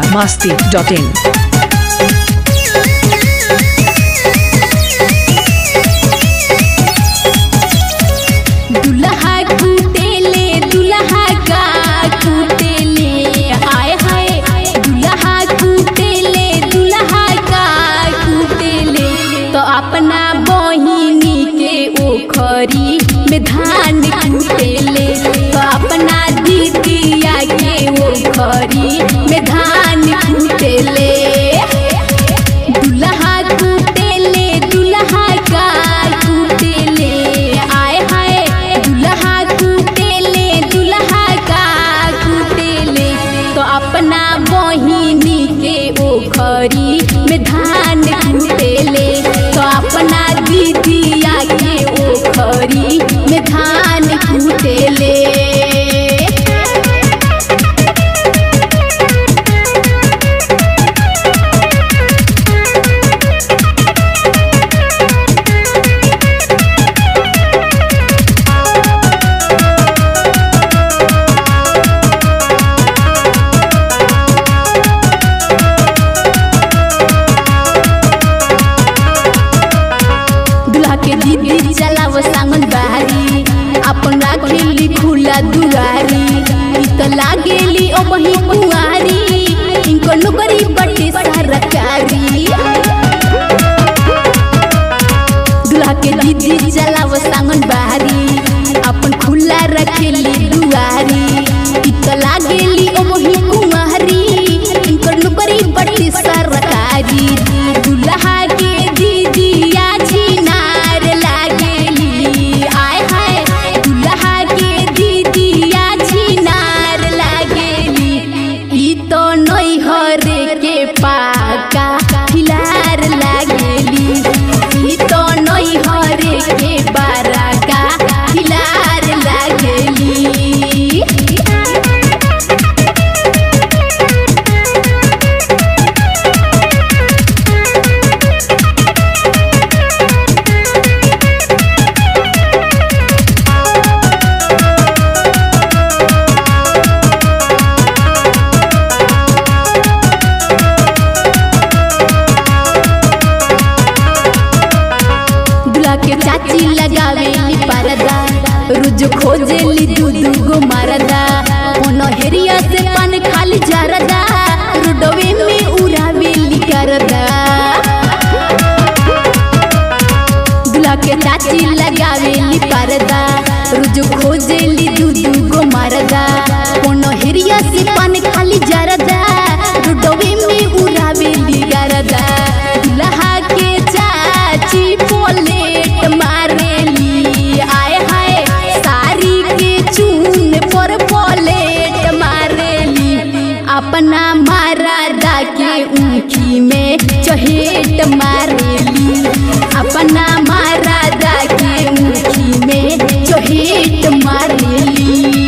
masti.in. दुल्हा कुटेले दुल्हा का कुटेले हाय हाय दुल्हा कुटेले दुल्हा का कुटेले तो अपना बहिनी के ओखरी में धान कुटेले तो अपना दीदिया के ओखरी में धान कुटेले दुल्हा कुटेले दुल्हा का कुटेले आय हाय दुल्हा कुटेले दुल्हा का कुटेले तो अपना बहिनी के ओखरी में धान कुटेले तो अपना दीदिया के ओखरी में धान कुटेले दुल्हा के दीदी चलाव सांगन बारी अपन राखेली खुला दुआरी ई त लागेली ओ बही कुआरी इनको नौकरी बटे सरकारी दुल्हा के दीदी चलाव सांगन बारी अपन खुला रखेली दुआरी ई त लागेली ओ बही कुआरी इनको नौकरी बटे सरकारी दुल्हा के दीदिया छिनार लागेली आय हाय दुल्हा के दीदिया छिनार लागेली ई तो नैहर के पाका खिलार लागेली ई तो नैहर के बाराका खिलार लागेली दूल्हा के चाची लगावेली परदा रोज खोजेली दू दू गो मरदा कोनो हेरिया से पान खाली जरदा रोडवे में उड़ावेली करदा दूल्हा के चाची लगावेली परदा रोज खोजेली दू दू गो मरदा कोनो हेरिया से पान खाली जरदा रोडवे में उड़ावेली करदा दूल्हा के चाची पोलेट मारेली आय हाय साड़ी के चून पर पोलेट मारेली अपना मारादा के ऊँखी में चहेट मारेली अपना मारादा के ऊँखी में चहेट मारेली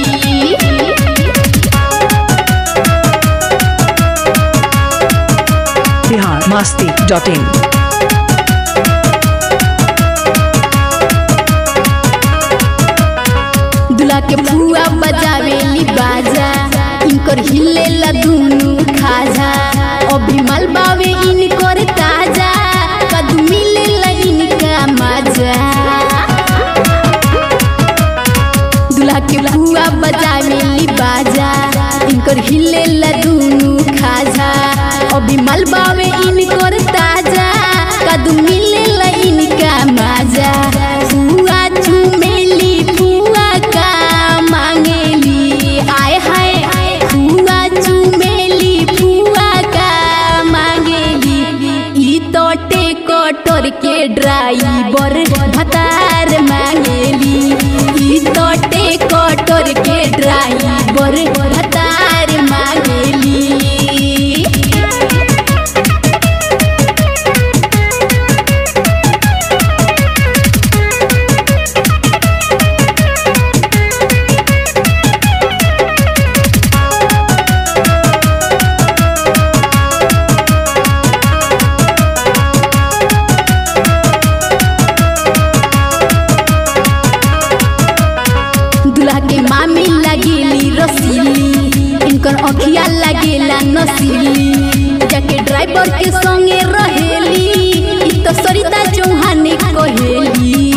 Bihar masti.in. दूल्हा के फुआ बजावेली बाजा इनकर हिलेला दुनु खाजा अभी मलबावे इनकर ताजा कदू मिलेला इनका मजा दूल्हा के फुआ बजावेली बाजा इनकर हिलेला दुनु खाजा अभी मलबावे इनकर ताजा कदू मिलेला इनका मजा फुआ चुमेली फुआ का मांगेली आय हाय फुआ चुमेली फुआ का मांगेली ई तो टेकटर के ड्राइवर भतार मांगेली ई तो टेकटर के ड्राइवर भतार मांगेली लागेला नसीली जाके ड्राइवर के संगे रहेली इ तो सरिता चौहान कहेली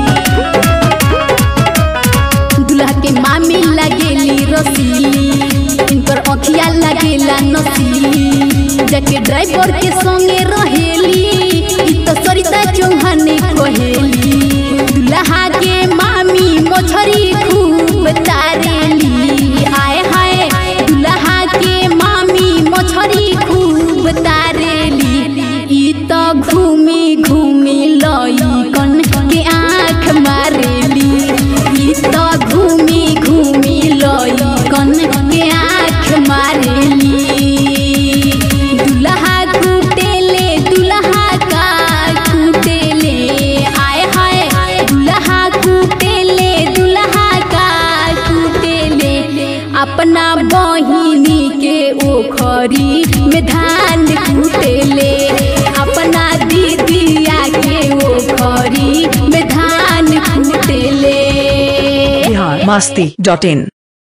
दुल्हा के मामी लागेली रसीली इनकर अखिया लागेला नसीली जाके ड्राइवर के संगे रहेली इ तो सरिता चौहान कहेली दुल्हा के मामी मोछरी खूब तारेली आए हाय दुल्हा के मामी मोछरी खूब तारेली इ तो घूमी घूमी लई कन के आँख मारेली इ तो घूमी घूमी लई कन के आँख मारेली दुल्हा कुटेले दुल्हा का कुटेले आए हाय दुल्हा कुटेले दुल्हा का कुटेले अपना बहिनी के ओखरी में धान कुटेले अपना दीदिया के ओखरी में धान कुटेले बिहार मस्ती डॉट इन